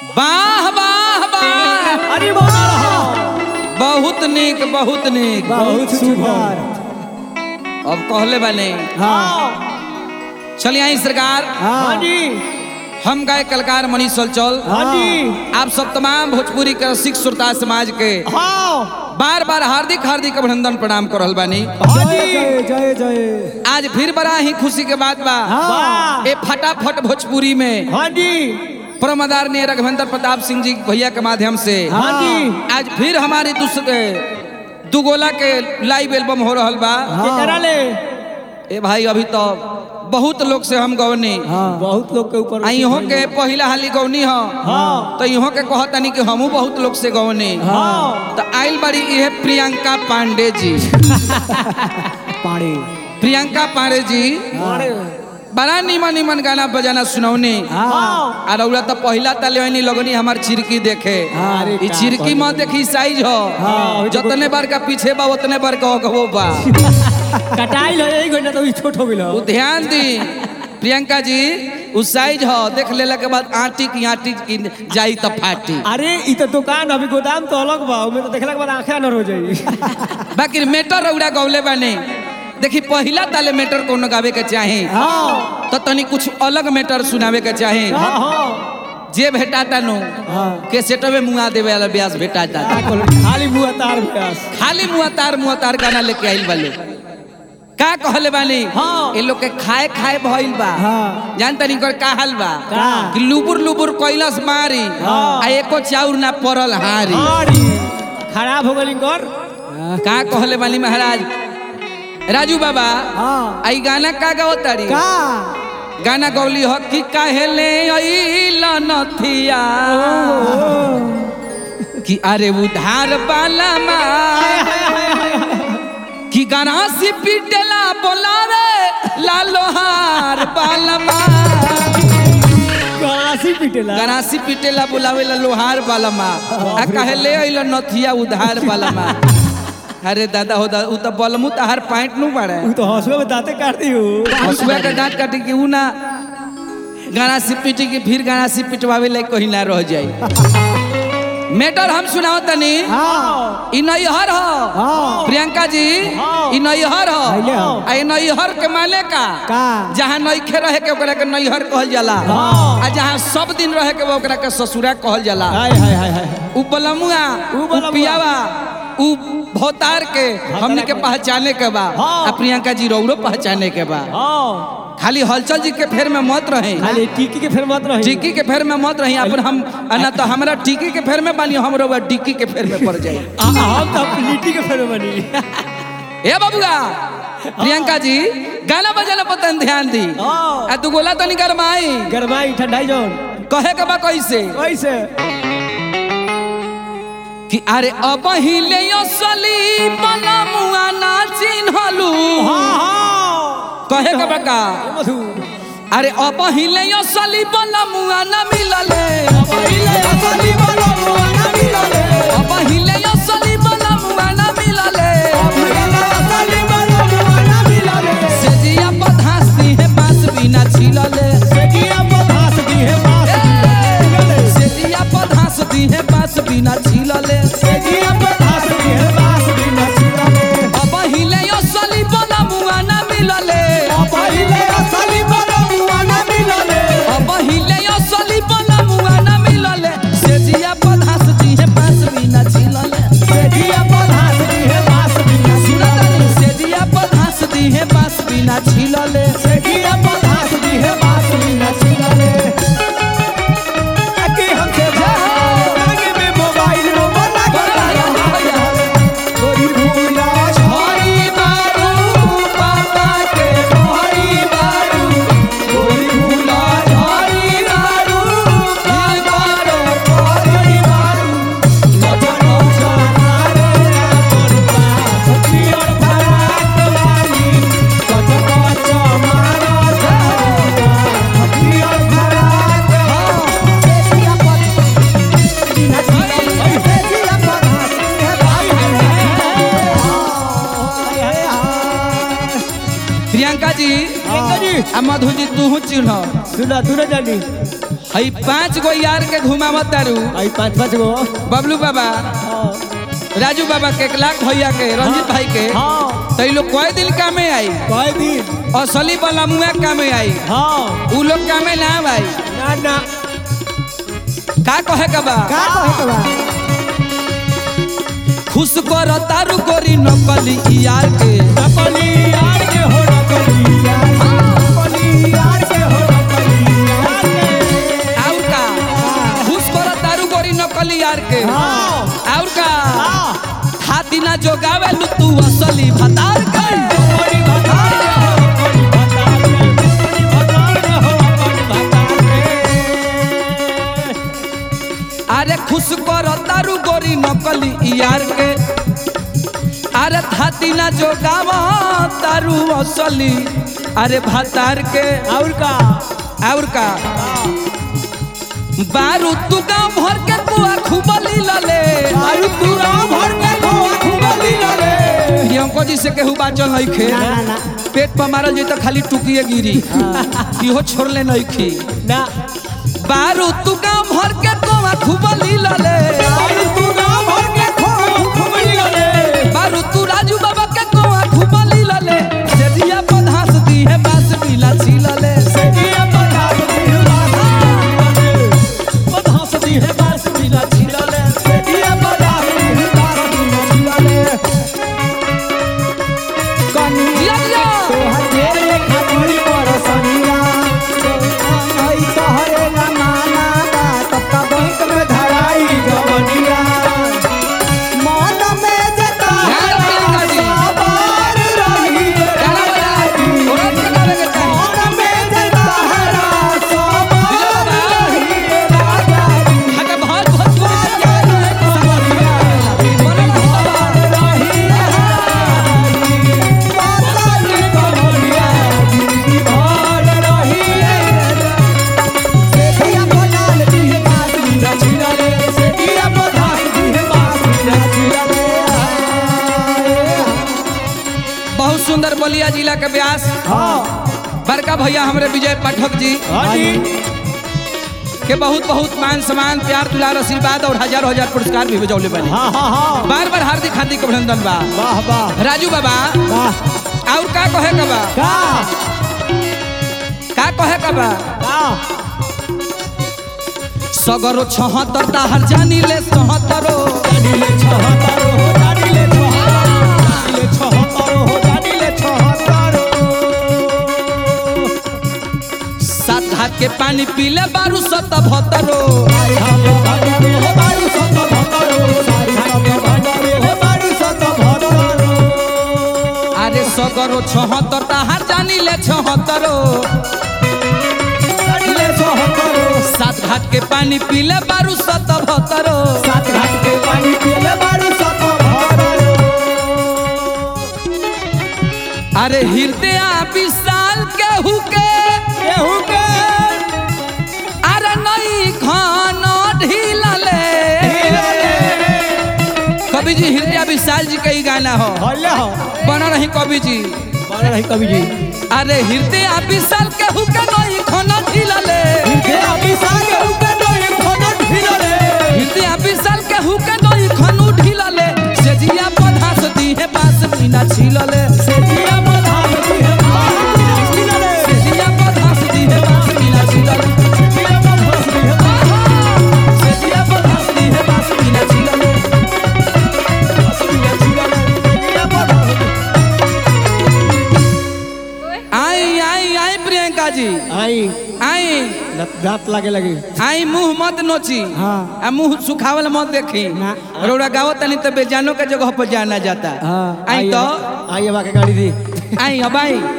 वाह वाह वाह अरे बोला रहा बहुत नीक बहुत नीक बहुत सुंदर अब कहले बने हाँ चलिए आई सरकार हाँ जी हम गाय कलकार मनीष चल हाँ जी आप सब तमाम भोजपुरी के सिख श्रोता समाज के हाँ बार बार हार्दिक हार्दिक अभिनंदन प्रणाम कर रहल बानी हाँ जय जी जय जय जय आज फिर बड़ा ही खुशी के बात बा वाह ए फटाफट भोजपुरी में हाँ जी परमदार ने रघुवेंद्र प्रताप सिंह जी भैया के माध्यम से हाँ जी आज फिर हमारी दूसरे दुगोला के लाइव एल्बम हो रहल बा केकरा ले ए भाई अभी तो बहुत लोग से हम गवनी बहुत लोग के ऊपर आ इहों के पहिला हाली गवनी ह हाँ तो इहों के कहतनी कि हमहू बहुत लोग से गवनी हाँ तो आइल बाड़ी इहे प्रियंका पांडे जी पानी प्रियंका पांडे जी बड़ा निमन निमन गाना बजाना सुनौनी हाँ आ रउला तो पहिला ताले ओइनी लगनी हमार चिरकी देखे अरे ई का चिरकी मत देखी साइज हो हाँ, जतने बार का पीछे बा उतने बार का अगवो बा कटाई लो एक घंटा तो ई छोट हो गेलो उ ध्यान दी प्रियंका जी उ साइज हो देख लेला के बाद आटी की आटी की जाई त फाटी अरे ई तो दुकान अभी गोदाम तो अलग बा ओमे तो देखला के बाद आंखें अनर हो जाई बाकी मेटर रउड़ा गौले बाने देखी पहिला ताले मेटर कोनो गावे के चाहे हाँ तो तनी कुछ अलग मेटर सुनावे के चाहे हाँ हाँ जे भेटाता नु के सेटवे मुआ देवे वाला ब्यास भेटाता खाली मुआ तार प्यास खाली मुआ तार मुआ तार गाना लेके आइल बाले का कहले बानी हाँ। ए लोग के खाए खाए भइल बा हाँ। जान तनी कर का हाल बा का? कि लुबुर लुबुर कैलस मारी हाँ। आ एको चाउर ना पड़ल हारी अरे खराब हो गली कर का कहले बानी महाराज राजू बाबा हाँ आई गाना का गावतारी का गाना गौली हो कि काहेले अइल नथिया कि अरे उधार बाला मा कि गनासी पिटला बोलावे लालोहार बालमा काशी पिटेला गनासी पिटेला बोलावे ला लोहार बालमा आ काहेले अइल नथिया उधार बालमा अरे दादा हो दा उ त बलमु तहार पैंट नु पड़े तू तो हंसुआ में दांते काट दी हो हसुआ के दांत काटे कि ऊ ना गाना सी पीटी की फिर गाना सी पिटवावे लायक कहीं ना रह जाई मैटर हम सुनाओ तनी हाँ इ नैहर हो हाँ प्रियंका जी हाँ। इ नैहर हो पहले हो। आ इ नैहर के माने का का जहाँ नइखे रहे के ओकरा के नैहर कहल जाला हाँ। आ जहाँ सब दिन रहे के ओकरा के ससुरा कहल जाला हाय हाय हाय हाय उ बलमुआ उ उ बलमुआ। पियावा उ भोतार के हमनी के के। पहचाने के बा हाँ। आ प्रियंका जी रौरो पहचाने के बा हाँ खाली हलचल जी के फेर में मत रहे खाली टिकी के फिर मत रही टिक्की के फेर में मत रही अपन हम आ ना तो हमरा टिक्की के फेर में बानी हम रहुआ टिक्की के फेर में पड़ जाए आ- हम तो अपनी लिट्टी के फिर बनी ए बाबूगा प्रियंका जी गाना बजाना पर तनी ध्यान दी हाँ। आ तू गोला तनी गरमाई गरमाई ठंडाई जौन कहे के बा कैसे कैसे कि अरे अब हिले असली बना मुआ ना चिन्हलू हाँ हाँ कहे के बा का मधु अरे अब हिले असली बना मुआ ना मिलले पहिले असली वाला मुआ ना मिलले अब हिले असली बना मुआ ना मिलले पहिले असली वाला मुआ ना मिलले सेजिया पधासती है बांस बिना छिलले सेकिया बधास दी है बास मिलले सेजिया पधासती है बांस बिना छिलले सेकिया बधास दी है बास भी न छिलले अब हिले असली बना मुआ ना मिलले पहिले असली वाला मुआ ना मिलले अब हिले असली बना मुआ ना मिलले सेजिया पधासती है बांस बिना छिलले सेकिया बधास दी है बास भी न सुना छिलले तानी सेजिया पधासती है बांस बिना छिलले सेकिया बधास दी है बास भी न छिलले अके हमसे मांगे में मोबाइल नंबर ना कर कोई भूला हरी बारू पापा के हरी बारू कोई भूला हरी बारू दिल बारू कोई बारू लचनो चमारे अपन पास पियर फराक वाली कचको चमारा जाएगा पियर फराक सेसिया पर बिना सेसिया पर है भाई है हाय प्रियंका जी प्रियंका जी आ मधु जी तू चिन्ह सुना तू ना जानी हई पांच गो यार के घुमावत तारू आई पाँच पाँच गो बबलू बाबा हाँ राजू बाबा के लाख भैया के रंजीत भाई के हाँ तो ई लोग कई दिन कामे आई कई दिन असली बलमुआ कामे आई हाँ उ लोग कामे ना भाई ना ना का कहे के बा का कहे के बा खुश कर तारू गोरी नकली यार के नकली यार के हो नकली यार नकली यार के हो नकली यार के और का खुश कर तारू गोरी नकली यार के हाँ और का हाँ हाथी ना जो गावे लू तू असली भतार कर बड़ी भतार के हो बड़ी भतार के बड़ी भतार के हो बड़ी भतार के अरे खुश कर तारू गोरी नकली यार के अरे थाती ना जो गावा तारू असली अरे भतार के और का और का बारू तू गाँव भर के कुआ खूबली लले आयु पूरा भर के खोआ खुबली लगे ये हमको जी से केहू बाचल नहीं खे ना ना ना पेट पर मारल जाई तो खाली टुकिए गिरी इहो छोड़ले नहीं खी ना बारू तू गाँव भर के कुआ खूबली लले आयु पूरा भर के खोआ खुबली लगे बारू तू राजू बाबा के कुआ खूबली लले सेदिया पधास दी है बास मिला छिलले ये बता दी बात बता सदी है बास मिला छिलले ये बता दी बात मिला छिलले कनी जिया जिया तोहर तेरे खातिर पर सनिया आई तोहरे ना माना बा तब का बैंक में धराई जवनिया मन में जता ध्यान प्रियंका जी। सवार रही गाना बजा औरत के गावे के चाही मन में जता सवार रही राजा जी हके बहुत बहुत राजा रे कमरिया बनल हवा रही राजा रे कमरिया जिंदगी भर रही सेठिया बनाल दी है बासुरी रचिला रे सेठिया बनाल दी है बासुरी रचिला रे बहुत सुंदर बलिया जिला के व्यास हाँ बड़का भैया हमरे विजय पाठक जी हाँ जी के बहुत बहुत मान सम्मान प्यार दुलार आशीर्वाद और हजार हजार पुरस्कार भी बजौले बने हाँ हाँ हाँ बार बार हार्दिक हार्दिक अभिनंदन बा वाह वाह राजू बाबा वाह और का कहे का बा का का कहे का बा का सगरो छहत्तर ताहर जानी ले सहत्तरो दानिले छहत्तरो हो दानिले छहत्तरो दानिले छहत्तरो हो दानिले छहत्तरो सात हाथ के पानी पीले बारू सत भतरो सारी हमें भंडारे हो बारू सत भंडारो सारी हमें भंडारे हो बारू सत भंडारो अरे सगरो छहत्तर ताहर जानी ले छहत्तरो दानिले छहत्तरो सात घाट के पानी पीले बारू सत भतरो सात घाट के पानी पिए बारू सत भंडारो अरे हृदय विशाल केहू के केहू के अरे नई खान ढीलले कवि जी हृदय विशाल जी के ही गाना हो हल्ले हो बना रही कवि जी बन रही कवि जी अरे हृदय विशाल केहू के नई खान ढीलले इनके अभी सागे ऊपर डोरी खोना ढिलले हृदय विशाल केहू के नई खान ढीलले सेजिया पधास दी है बास मीना छिलले सेठिया बधाई दी है बास ढिलले सेजिया पधास दी है बास मीना छिलले सेठिया बधाई दी है सेजिया पधास दी है बास मीना छिलले बास ढिलले सेठिया बधाई आई आई आई प्रियंका जी आई आई दांत लागे लगी आई मुंह मत नोची हाँ। आ मुंह सुखावल मत देखी ना। रोड़ा गावो तनी तो बेजानो के जगह पर जाना जाता हाँ आई तो आई अब आके गाड़ी दी आई अब आई